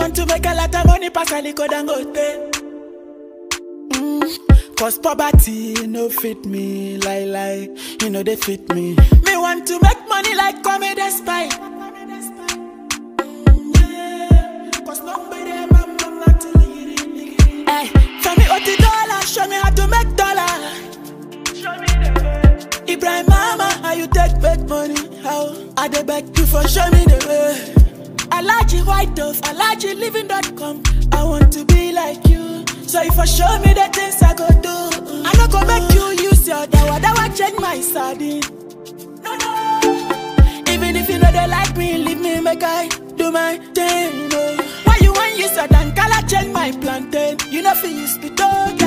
want to make a lot of money, pass a liquor than go mm. Cause poverty no fit me, lie lie, you know they fit me. Me want to make money like comedy spy. Cause nobody ever mama to me. Hey, tell me what the dollar, show me how to make dollar. Ibrahim Mama, how you take big money? How I dey beg you for show me the way. I like you white dove, I like you living.com. I want to be like you. So if I show me the things I go do, I no go make you use your dawa dawa change my sardine. No no. Even if you know they like me, leave me make I do my thing. No. Why you want use a dan color change my plantain? You know fi use the dog